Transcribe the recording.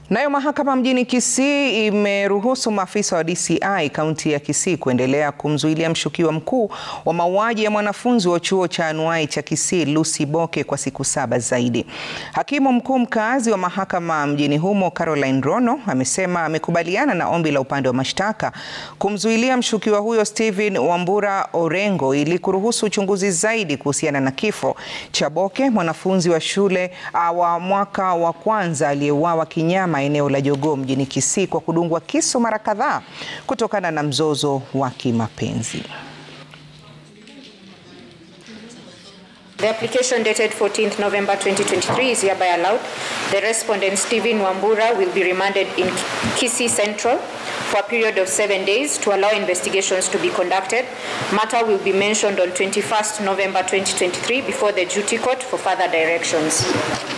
Nayo mahakama mjini Kisii imeruhusu maafisa wa DCI kaunti ya Kisii kuendelea kumzuilia mshukiwa mkuu wa mauaji ya mwanafunzi wa chuo cha anuai cha Kisii Lucy Boke kwa siku saba zaidi. Hakimu mkuu mkaazi wa mahakama mjini humo Caroline Rono amesema amekubaliana na ombi la upande wa mashtaka kumzuilia mshukiwa huyo Stephen Wambura Orengo ili kuruhusu uchunguzi zaidi kuhusiana na kifo cha Boke, mwanafunzi wa shule wa mwaka wa kwanza aliyeuawa kinyama eneo la Jogoo mjini Kisii kwa kudungwa kisu mara kadhaa kutokana na mzozo wa kimapenzi. The application dated 14th November 2023 is hereby allowed. The respondent Stephen Wambura will be remanded in Kisii Central for a period of seven days to allow investigations to be conducted. Matter will be mentioned on 21st November 2023 before the duty court for further directions.